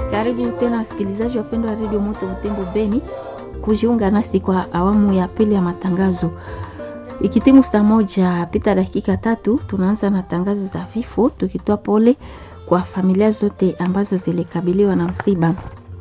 Karibu tena wasikilizaji wapendwa wa redio Moto Butembo Beni kujiunga nasi kwa awamu ya pili ya matangazo. Ikitimu saa moja pita dakika tatu, tunaanza na tangazo za vifo, tukitoa pole kwa familia zote ambazo zilikabiliwa na msiba.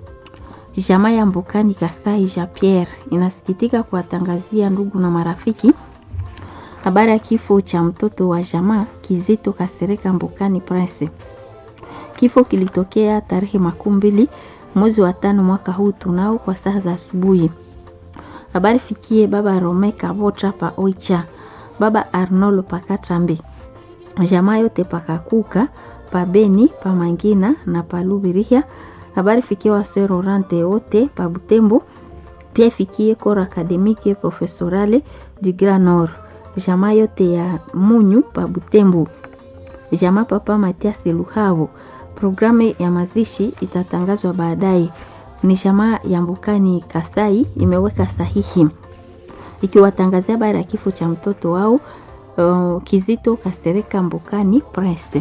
Jamaa ya Mbukani Kasai Jean Pierre inasikitika kuwatangazia ndugu na marafiki habari ya kifo cha mtoto wa jamaa Kizito Kasereka Mbukani Prince. Kifo kilitokea tarehe makumi mbili mwezi wa tano mwaka huu tunao kwa saa za asubuhi. Habari fikie baba Rome Kavotra pa Oicha, baba Arnolo Pakatrambe, jamaa yote pakakuka pa Beni pa Mangina na pa Lubirihia. Habari fikie wasero rante wote pa Butembo, pia ifikie kora akademike profesorale du Grand Nord, jamaa yote ya Munyu pa Butembo, jamaa papa Matias Luhavo. Programu ya mazishi itatangazwa baadaye. Ni jamaa ya Mbukani Kasai imeweka sahihi ikiwatangazia habari ya kifo cha mtoto wao uh, Kizito Kasereka Mbukani Prince.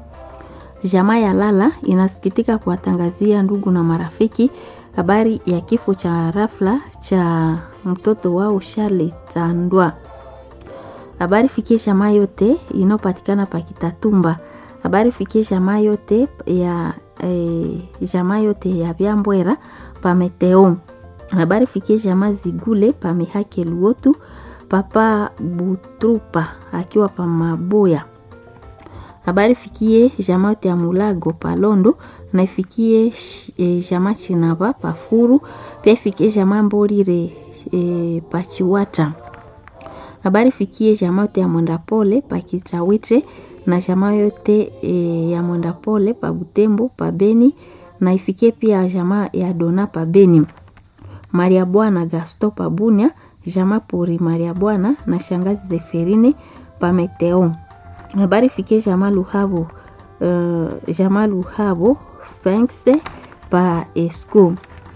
Jamaa ya Lala inasikitika kuwatangazia ndugu na marafiki habari ya kifo cha rafla cha mtoto wao Charles Tandwa. Habari fikie jamaa yote inayopatikana pa Kitatumba habari fikie jamaa yote ya eh, jamaa yote ya Byambwera pa Meteo. Habari fikie jamaa Zigule pa Mihake Luotu, papa Butrupa akiwa pa Maboya. Habari fikie jamaa yote ya Mulago pa Londo na ifikie eh, jamaa Chinaba pa Furu, pia ifikie jamaa Mborire eh, pa Chiwata. Habari fikie jamaa yote ya Mwendapole pa Kitawite na jamaa yote e, ya mwenda pole pa Butembo pa Beni na ifikie pia jamaa ya Dona pa Beni. Maria Bwana Gasto pa Bunia, jamaa pori Maria Bwana na shangazi Zeferine pa Meteo. Habari fikie jamaa Luhabo uh, jamaa Luhabo Fengse pa Esco.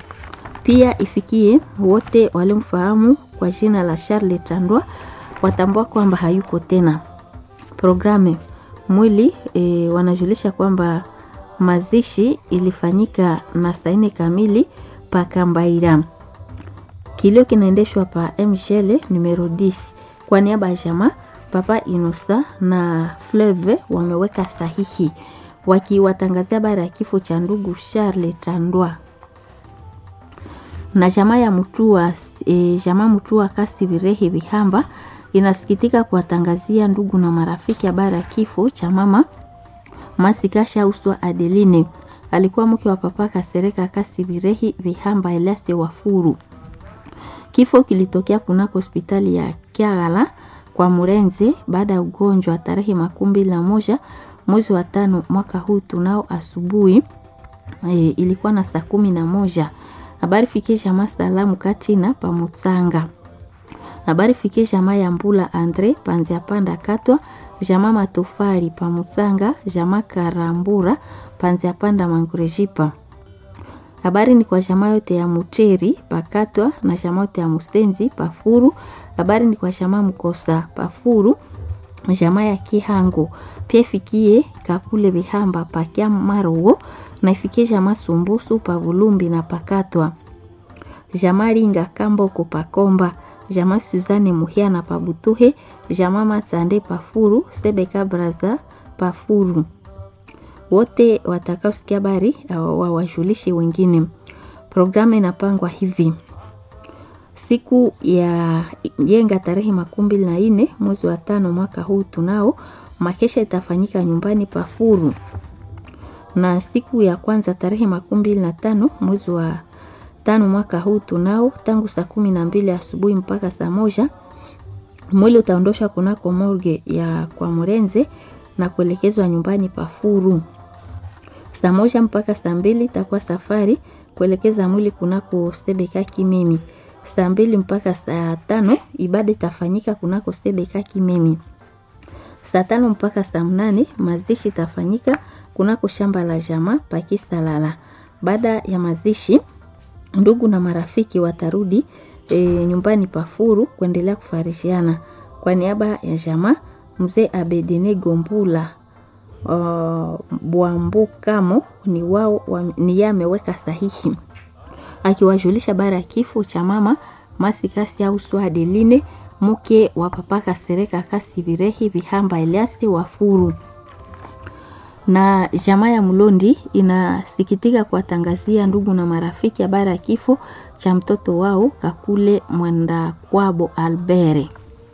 Pia ifikie wote walimfahamu kwa jina la Charles Tandwa watambua kwamba hayuko tena. Programu mwili e, wanajulisha kwamba mazishi ilifanyika na saa nne kamili pa Kambaira. Kilio kinaendeshwa pa mshele numero 10 kwa niaba ya jamaa Papa Inosa na Fleve wameweka sahihi wakiwatangazia habari ya kifo cha ndugu Charles Tandwa na jamaa ya Mutua e, jamaa Mutua kasi Birehi Bihamba inasikitika kuwatangazia ndugu na marafiki habari ya kifo cha mama Masikasha Uswa Adeline, alikuwa mke wa papa Kasereka Kasi Birehi Vihamba Elias Wafuru. Kifo kilitokea kunako hospitali ya Kiagala kwa Murenze baada ya ugonjwa tarehe makumi mbili na moja mwezi wa tano mwaka huu tunao asubuhi e, ilikuwa na saa kumi na moja. Habari fikie jamaa salamu katina pamutsanga habari fikie jamaa ya Mbula Andre panzia panda katwa jamaa matofari pa Musanga jamaa Karambura panzia panda mangurejipa. Habari ni kwa jamaa yote ya Muteri pakatwa na jamaa yote ya Musenzi pafuru. Habari ni kwa jamaa Mkosa pafuru jamaa ya Kihango pia ifikie Kakule Bihamba pakia Marowo na ifikie jamaa Sumbusu pa Bulumbi na pakatwa jamaa Linga Kamboko pakomba jamaa Suzane Muhia na Pabutuhe, jamaa Matsande Pafuru, Sebeka Braza Pafuru. Wote watakaosikia habari wawajulishe wengine. Programu inapangwa hivi: siku ya yenga tarehe makumi mbili na nne mwezi wa tano mwaka huu tunao makesha itafanyika nyumbani Pafuru, na siku ya kwanza tarehe makumi mbili na tano mwezi wa tano mwaka huu tunao tangu saa kumi na mbili asubuhi mpaka saa moja mwili utaondoshwa kunako morgue ya kwa Murenze na kuelekezwa nyumbani Pafuru. Saa moja mpaka saa mbili itakuwa safari kuelekeza mwili kunako Sebeka Kimemi. Saa mbili mpaka saa tano ibada itafanyika kunako Sebeka Kimemi. Saa tano mpaka saa mnane mazishi itafanyika kunako shamba la jamaa Pakisalala. Baada ya mazishi ndugu na marafiki watarudi e, nyumbani Pafuru kuendelea kufarishiana. Kwa niaba ya jamaa mzee Abedine Gombula uh, Bwambukamo ni wao wa, ni yeye ameweka sahihi akiwajulisha bara ya kifo cha mama Masikasi au Swadeline mke wa papa Kasereka Kasi Virehi Vihamba Eliasi Wafuru na jamaa ya Mlondi inasikitika kuwatangazia ndugu na marafiki habari ya kifo cha mtoto wao Kakule Mwenda Kwabo Albere.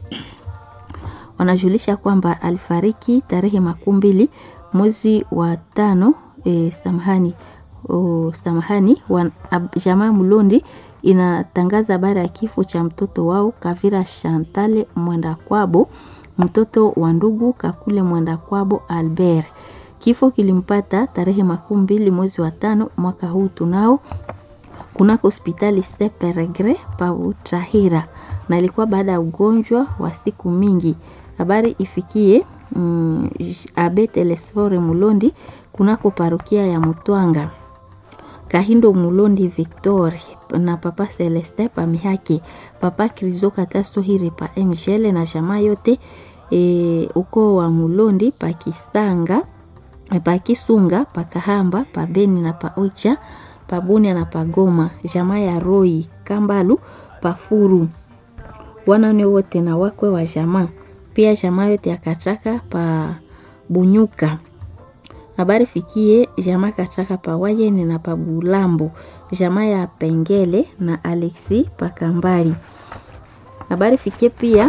Wanajulisha kwamba alifariki tarehe makumi mbili mwezi wa tano e, samahani o, samahani wa, ab, jamaa Mlondi inatangaza habari ya kifo cha mtoto wao Kavira Shantale Mwenda Kwabo, mtoto wa ndugu Kakule Mwenda Kwabo Albert. Kifo kilimpata tarehe makumi mbili mwezi wa tano mwaka huu tunao kunako hospitali Seperegre pa Utrahira, na ilikuwa baada ya ugonjwa wa siku mingi. Habari ifikie mm, Abe Telesfore Mulondi kunako parokia ya Mutwanga. Kahindo Mulondi Victor na papa Celeste pa Mihaki, papa Krizo Katasohiri pa Mgele na jamaa yote e, uko wa Mulondi pa Kisanga pa Kisunga pa Kahamba pa Beni na pa Oicha pa Bunia na pa Goma, jamaa ya Roi Kambalu pa Furu, wanane wote na wakwe wa jamaa, pia jamaa yote ya Kachaka pa Bunyuka habari fikie jamaa Kachaka pa Wayeni na pa Bulambo, jamaa ya Pengele na Alexi pa Kambali. Habari fikie pia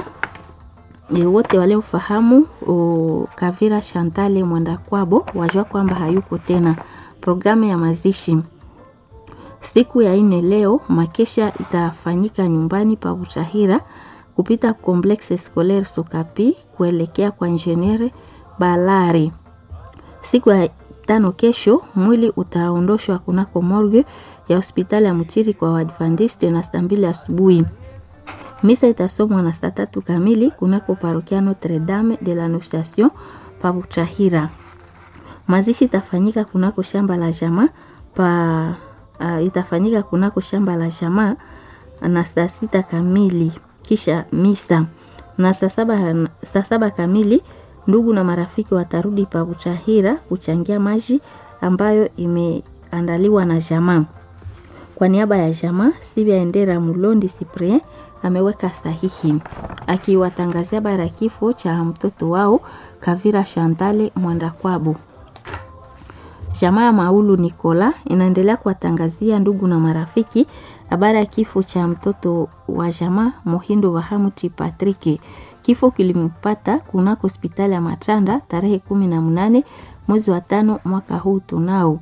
e, wote waliofahamu Kavira Shantale Mwenda Kwabo wajua kwamba hayuko tena. Programu ya mazishi siku ya ine leo, makesha itafanyika nyumbani pa Butahira kupita Complexe Scolaire Sokapi kuelekea kwa Ingeniere Balari. Siku ya tano kesho mwili utaondoshwa kunako morgue ya hospitali ya Mutiri kwa Waadventiste na saa mbili asubuhi. Misa itasomwa na saa tatu kamili kunako parokia Notre Dame de l'Annonciation pa Butahira. Mazishi itafanyika kunako shamba la jamaa pa uh, itafanyika kunako shamba la jamaa na saa sita kamili kisha misa na saa saba, saa saba kamili ndugu na marafiki watarudi pa Butahira kuchangia maji ambayo imeandaliwa na jamaa. Kwa niaba ya jamaa, Sibia Endera Mulondi Cyprien ameweka sahihi akiwatangazia bara kifo cha mtoto wao Kavira Shantale Mwenda Kwabo. Jamaa ya Maulu Nikola inaendelea kuwatangazia ndugu na marafiki habari ya kifo cha mtoto wa jamaa Mohindo wa Hamuti Patrick. Kifo kilimpata kunako hospitali ya Matanda tarehe kumi na mnane mwezi wa tano mwaka huu tunao.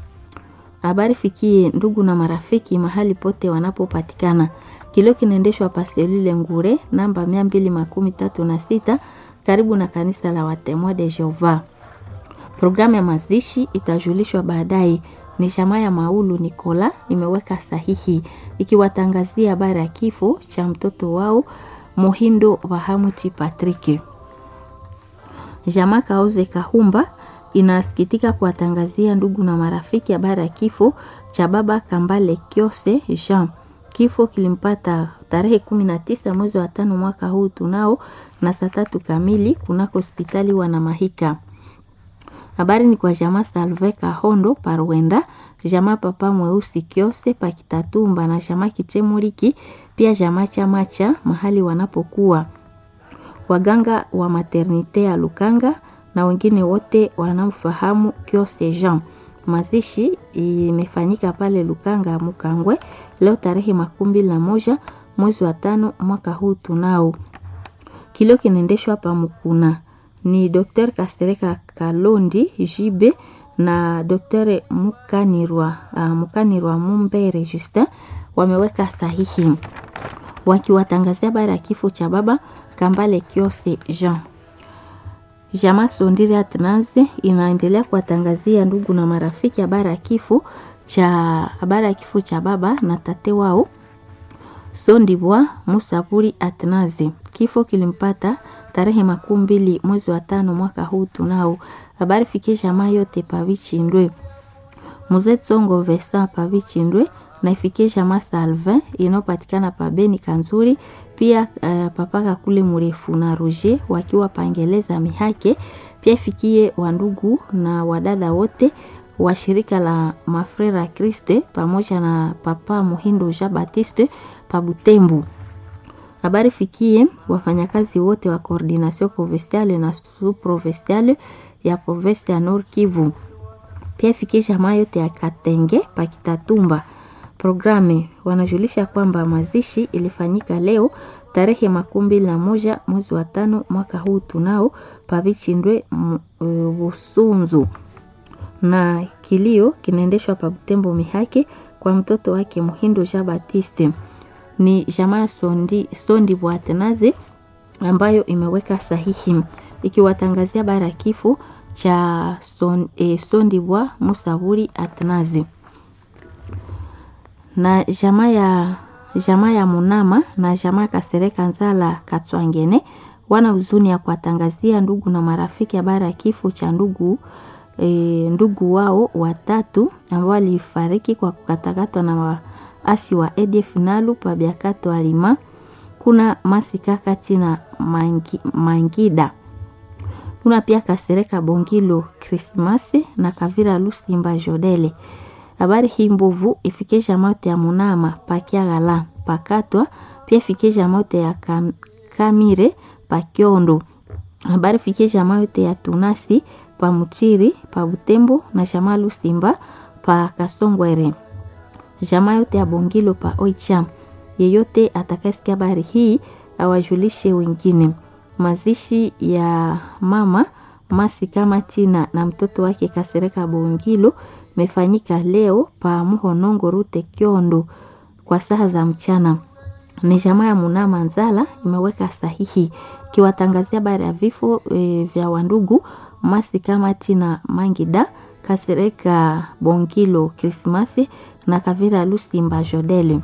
Habari fikie ndugu na marafiki mahali pote wanapopatikana. Kilio kinaendeshwa paselule Ngure namba mia mbili makumi tatu na sita karibu na kanisa la Watemwa de Jehova. Programu ya mazishi itajulishwa baadaye. Ni jamaa ya Maulu Nikola imeweka sahihi ikiwatangazia habari ya kifo cha mtoto wao Mohindo Wahamuti Patrick. Jamaa Kauze Kahumba inasikitika kuwatangazia ndugu na marafiki habari ya kifo cha baba Kambale Kiose Jean. Kifo kilimpata tarehe kumi na tisa mwezi wa tano mwaka huu tunao na saa tatu kamili kunako hospitali Wanamahika. Habari ni kwa jamaa Salve Kahondo Parwenda, jamaa Papa Mweusi Kiose Pakitatumba na jamaa Kitemuriki, pia jamaa Chamacha mahali wanapokuwa waganga wa maternite ya Lukanga na wengine wote wanamfahamu Kiose Jean. Mazishi imefanyika pale Lukanga Mukangwe leo tarehe makumi mbili na moja mwezi wa tano mwaka huu tunao. Kilio kinaendeshwa hapa Mukuna ni Dr. Kasereka Kalondi Jibe na Dr. Mukanirwa, uh, Mukanirwa Mumbere Justin wameweka sahihi wakiwatangazia habari ya kifo cha baba Kambale Kiose Jean. Jamaa Sondiri Atnaze inaendelea kuwatangazia ndugu na marafiki habari ya kifo cha habari ya kifo cha baba na tate wao Sondibwa Musaburi Atnaze. Kifo kilimpata tarehe makumi mbili mwezi wa tano mwaka huu tunao. Habari fikie jamaa yote pavichindwe mzee Tsongo Vesa pavichindwe na ifikie jamaa Salvin inayopatikana pa Beni Kanzuri, pia uh, papaka kule mrefu na Roger wakiwa pangeleza mihake pia ifikie wandugu na wadada wote wa shirika la Mafrera Kriste pamoja na Papa Muhindo Jean Baptiste pa Butembo. Habari fikie wafanyakazi wote wa coordination provinciale na sous-provinciale ya province ya Nord Kivu. Pia ifikie jamaa yote ya Katenge pa Kitatumba. Programe wanajulisha kwamba mazishi ilifanyika leo tarehe makumi mbili na moja mwezi wa tano mwaka huu tunao pavichindwe Busunzu na kilio kinaendeshwa pa Butembo Mihake kwa mtoto wake Muhindo Jean Baptiste. Ni jamaa Sondi, Sondi Bwatenaze ambayo imeweka sahihi ikiwatangazia bara kifo cha son, eh, Sondi Bwa Musaburi Atnazi na jamaa ya jamaa ya Munama na jamaa Kasereka Nzala Katswangene wana huzuni ya kuwatangazia ndugu na marafiki habari ya kifo cha ndugu e, ndugu wao watatu ambao walifariki kwa kukatakatwa na waasi wa ADF Nalu pa Biakato Alima kuna Masikaka China mangi, Mangida kuna pia Kasereka Bongilo Krismasi na Kavira Lusimba Jodele habari hii mbovu ifikisha mote ya Munama pakiagala pakatwa pia ifikisha mote ya kam, Kamire pakiondo habari fikisha mote ya Tunasi pa Muchiri pa Butembo na jamaa Lusimba pa Kasongwere jamaa yote ya Bongilo pa Oicha. Yeyote atakayesikia habari hii awajulishe wengine. Mazishi ya mama Masi kama China na mtoto wake Kasereka Bongilo mefanyika leo pa Muhonongo Rute Kiondo kwa saa za mchana. Ni jamaa ya Munama Nzala imeweka sahihi kiwatangazia habari ya vifo e, vya wandugu Masi kama China Mangida Kasereka Bongilo Krismasi na Kavira Lusimba Jodele.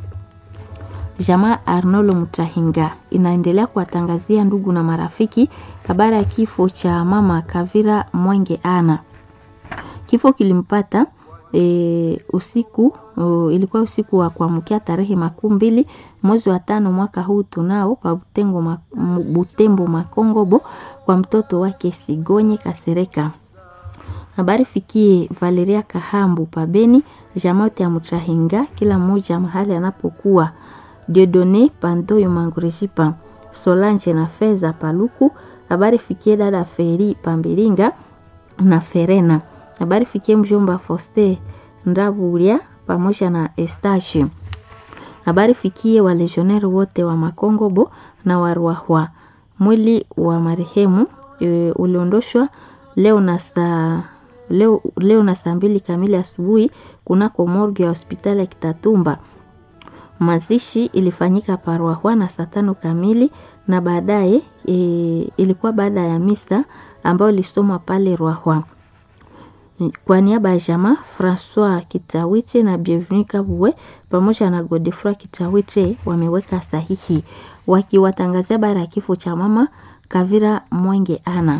Jamaa Arnolo Mutahinga inaendelea kuwatangazia ndugu na marafiki habari ya kifo cha mama Kavira Mwenge Ana. Kifo kilimpata e, usiku o, ilikuwa usiku wa kuamkia tarehe makumi mbili mwezi wa tano mwaka huu tunao pa Butembo, ma, Butembo Makongobo kwa mtoto wake Sigonye Kasereka. Habari fikie Valeria Kahambu pabeni jamote ya Mutahinga, kila mmoja mahali anapokuwa. Diodone Pandoyo Mangurejipa, Solange na Feza Paluku. Habari fikie dada Feri Pambiringa na Ferena. Habari fikie mjomba Foste Ndaburia pamoja na Estache. Habari fikie walegioneri wote wa Makongobo na Warwahwa. Mwili wa marehemu e, uliondoshwa leo na saa leo, leo na saa mbili kamili asubuhi kunako morgue ya hospitali ya Kitatumba. Mazishi ilifanyika Parwahwa na saa tano kamili na baadaye e, ilikuwa baada ya misa ambayo ilisomwa pale Rwahwa. Kwa niaba ya jamaa Francois Kitawiche na Bienvenu Kabwe pamoja na Godefroy Kitawiche wameweka sahihi wakiwatangazia bara ya kifo cha mama Kavira Mwenge Ana.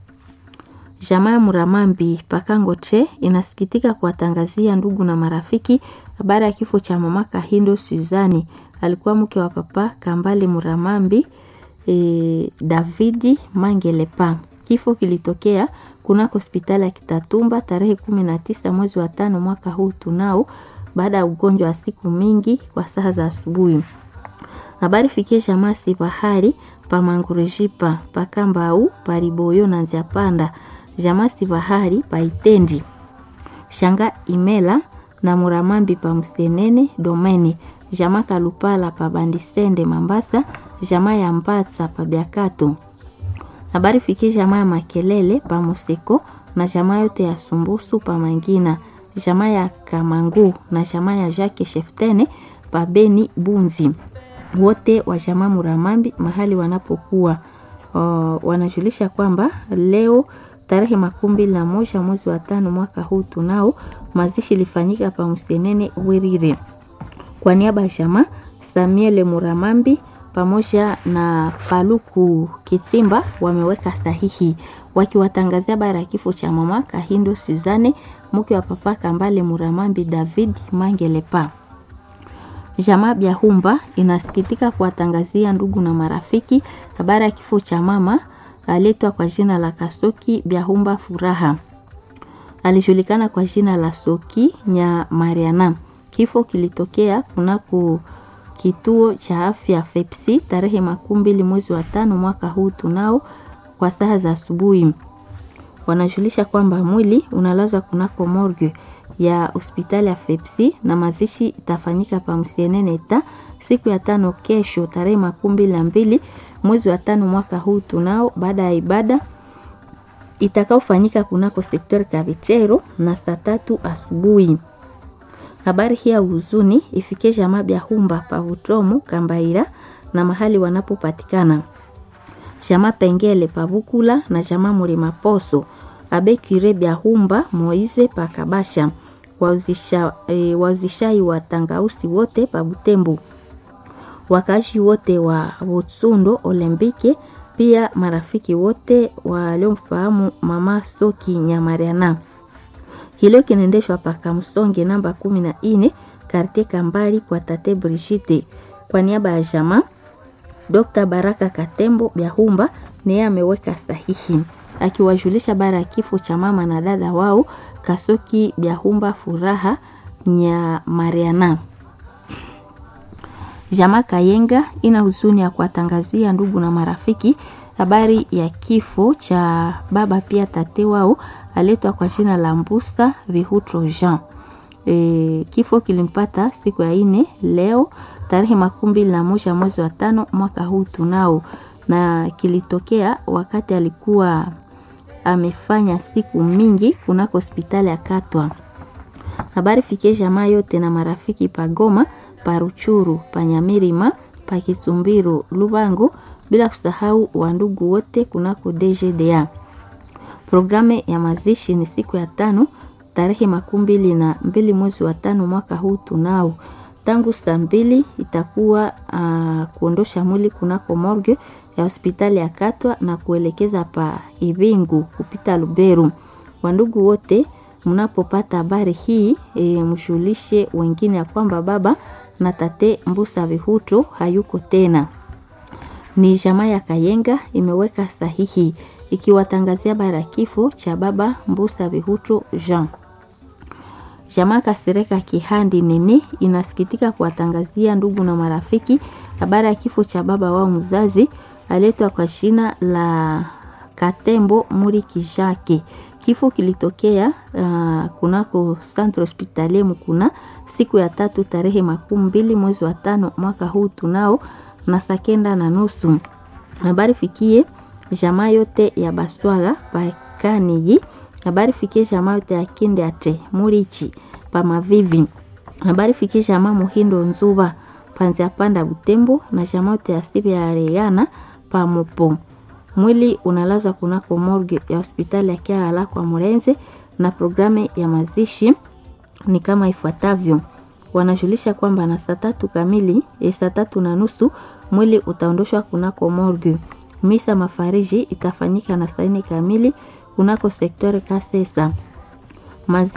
Jamaa Muramambi Pakangoche inasikitika kuwatangazia ndugu na marafiki habari ya kifo cha mama Kahindo Suzani, alikuwa mke wa papa Kambale Muramambi e, Davidi Mangelepa. Kifo kilitokea kunako hospitali ya Kitatumba tarehe kumi na tisa mwezi wa tano mwaka huu tunao, baada ya ugonjwa wa siku mingi kwa saa za asubuhi. Habari fikie jamaa si bahari pa Mangurejipa pa Kambau pa Riboyo na Nziapanda jamaa si bahari pa Itendi shanga Imela na Muramambi pa Msenene Domene jamaa Kalupala pa Bandisende Mambasa jamaa ya Mbatsa pa Biakato habari fikie jamaa ya Makelele pa Museko na jamaa yote ya Sumbusu pa Mangina jamaa ya Kamangu na jamaa ya Jacques Sheftene pa Beni Bunzi wote wa jamaa Muramambi mahali wanapokuwa uh, wanajulisha kwamba leo tarehe makumi mbili na moja mwezi wa tano mwaka huu tunao mazishi ilifanyika pa Msenene Wirire. Kwa niaba ya jamaa Samuel Muramambi pamoja na Paluku Kitimba wameweka sahihi wakiwatangazia bara ya kifo cha mama Kahindo Suzane mke wa papa Kambale Muramambi David Mangelepa. Jamaa Byahumba inasikitika kuwatangazia ndugu na marafiki habari ya kifo cha mama aletwa kwa jina la Kasoki Byahumba Furaha. Alijulikana kwa jina la Soki Nya Mariana. Kifo kilitokea kunako kituo cha afya Fepsi tarehe makumi mbili mwezi wa tano mwaka huu tunao kwa saa za asubuhi. Wanajulisha kwamba mwili unalazwa kunako morgue ya hospitali ya Fepsi na mazishi itafanyika pa Msieneneta siku ya tano kesho tarehe makumi mbili na mbili mwezi wa tano mwaka huu tunao baada ya ibada itakaofanyika kunako sektori Kavichero na saa tatu asubuhi. Habari hii ya huzuni ifike jamaa Byahumba Pavutomo Kambaira na mahali wanapopatikana jamaa Pengele Pavukula na jamaa Murima Poso Abekire Byahumba Moize Pakabasha wauzisha, e, wauzishai wa tangausi wote pa Butembo, wakazi wote wa Butsundo Olembike, pia marafiki wote waliomfahamu mama Soki Nyamariana. Kilio kinaendeshwa paka Msonge namba kumi na ine kartie Kambali kwa tate Brigitte. Kwa niaba ya jamaa Dr. Baraka Katembo Byahumba niye ameweka sahihi akiwajulisha bara ya kifo cha mama na dada wao Kasoki Byahumba Furaha Nya Mariana. Jamaa Kayenga ina huzuni ya kuwatangazia ndugu na marafiki habari ya kifo cha baba pia tate wao aletwa kwa jina la Mbusa Vihutro Jean. E, kifo kilimpata siku ya ine leo tarehe makumi mbili na moja mwezi wa tano mwaka huu tunao, na kilitokea wakati alikuwa amefanya siku mingi kunako hospitali ya Katwa. Habari fikie jamaa yote na marafiki pagoma paruchuru panyamirima pakisumbiru Lubango, bila kusahau wandugu wote kunako DGDA. Programu ya mazishi ni siku ya tano tarehe makumi mbili na mbili mwezi wa tano mwaka huu tunao tangu saa mbili itakuwa uh, kuondosha mwili kunako morgue ya hospitali ya Katwa na kuelekeza pa Ibingu kupita Luberu. Wandugu wote mnapopata habari hii e, mshulishe wengine ya kwamba baba na tate Mbusa Vihuto hayuko tena. Ni jamaa ya Kayenga imeweka sahihi ikiwatangazia habari ya kifo cha baba Mbusa Vihuto Jean. Jamaa Kasereka Kihandi Nini inasikitika kuwatangazia ndugu na marafiki habari ya kifo cha baba wao mzazi aletwa kwa jina la Katembo Muri Kijake. Kifo kilitokea uh, kunako Centre Hospitalier Mukuna siku ya tatu tarehe makumi mbili mwezi wa tano mwaka huu tunao na saa kenda na nusu. Habari fikie jamaa yote ya Baswaga Pakaniji habari fikie jamaa yote ya Kindeate Murichi pa Mavivi. Habari fikie jamaa Muhindo Nzuba Panzia Panda Butembo na jamaa yote ya Sibi ya Reana pa Mopo. Mwili unalazwa kunako morgue ya hospitali ya Kiala kwa Murenze na programu ya mazishi ni kama ifuatavyo. Wanajulisha kwamba na saa tatu kamili, e, saa tatu na nusu mwili utaondoshwa kunako morgue. Misa mafariji itafanyika na saa nne kamili kunako sektori Kasesa. Mazi